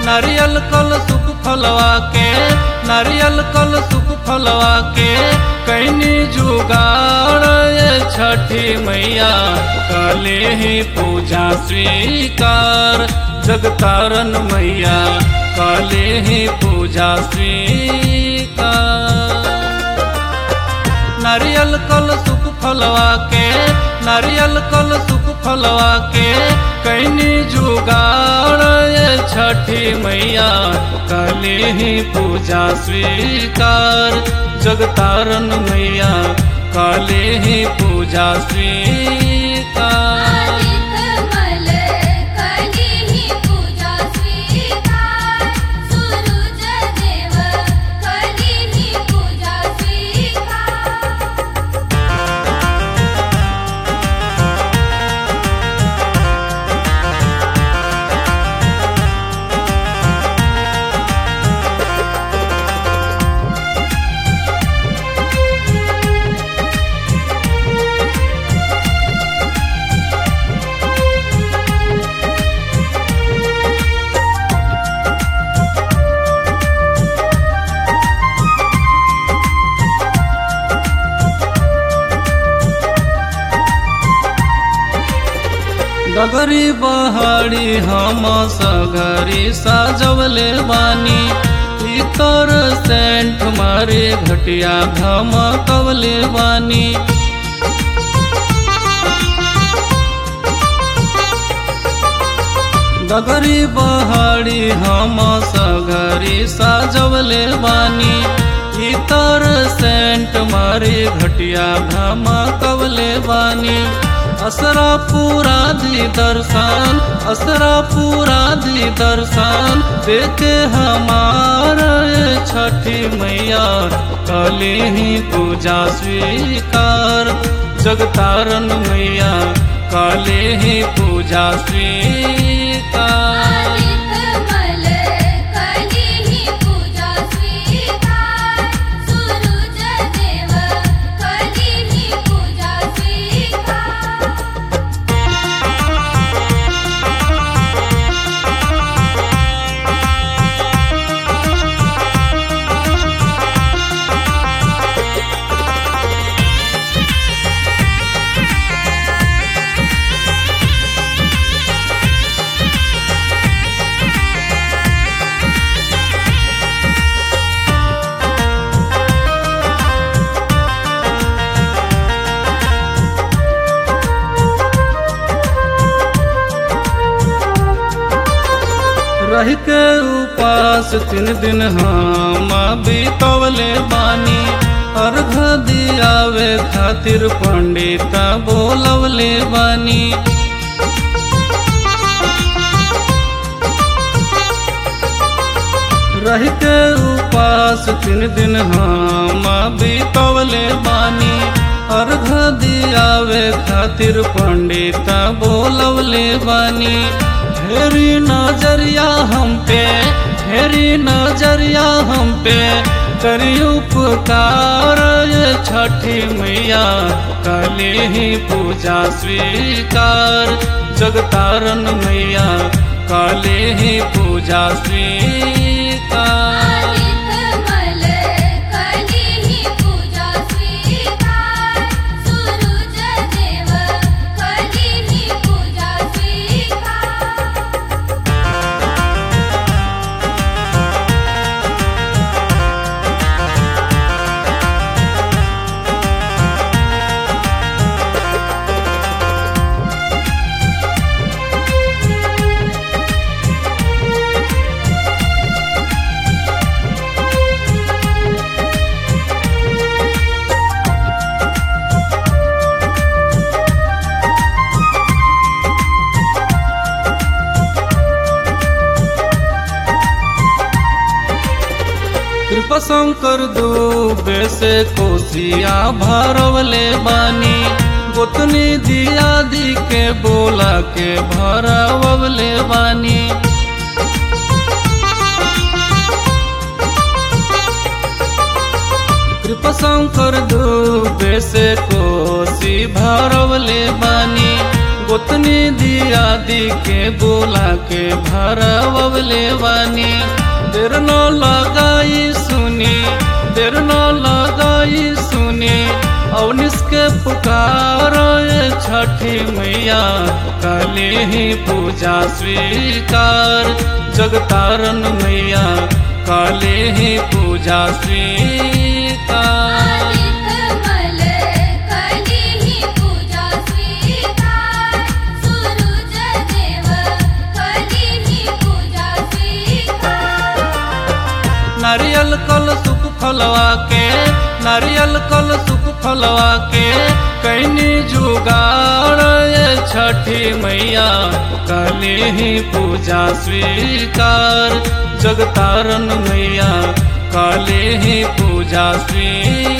नारियल कल सुख फलवा के नारियल कल सुख फलवा के कैनी जुगाड़ ये छठी मैया काले ही पूजा स्वीकार जगतारन मैया काले ही पूजा स्वीकार नारियल कल सुख फलवा के नारियल कल सुख फलवा के कैनी जुगाड़ ये छठी मैया काले ही पूजा स्वीकार जगतारन मैया काले ही पूजा स्वीकार आदितमल कली ही पूजा स्वीकार सूरज देव कली ही पूजा स्वीकार डगरी बहाड़ी हम सगरी साजवले बानी इतर सेंट मारे घटिया धमकवले बानी डगरी बहाड़ी हम सगरी साजवले बानी इतर सेंट मारे घटिया धमकवले बानी असरा पूरा दी दर्शन असरा पूरा दी दर्शन देखे हमार छठी मैया कली ही पूजा स्वीकार जगतारन मैया काले ही पूजा स्वीकार आदितमल कली ही पूजा स्वीकार सूरज देव कली ही पूजा स्वीकार रह के उपास तीन दिन हम बीतवले बानी अर्घ दियावे खातिर पंडित बोलवले बानी रह के उपास तीन दिन हम बीतवले बानी अर्घ दियावे खातिर पंडित बोलवले बानी हेरी नजरिया हम पे हेरी नजरिया हम पे करी उपकार ये छठी मैया काले ही पूजा स्वीकार जगतारन मैया काले ही पूजा स्वीकार आदितमल कली ही पूजा स्वीकार सूरज देव कली ही पूजा स्वीकार कृपा शंकर दुबे से कोसिया भरवले बानी गोतनी दिया दी के बोला के भरवले बानी कृपा शंकर दुबे से कोसी भरवले बानी गोतनी दिया दी के बोला के भरवले बानी देर न लगाई सुनी देर न लगाई सुनी अवनिस के पुकार ये छठी मैया काले ही पूजा स्वीकार जगतारन मैया काले ही पूजा स्वीकार आदितमल कली ही पूजा स्वीकार सूरज देव कली ही पूजा स्वीकार नारियल कल सुख फलवा के नारियल कल सुख फलवा के कैनी जुगाड़ ये छठी मैया काले ही पूजा स्वीकार जगतारन मैया काले ही पूजा स्वीकार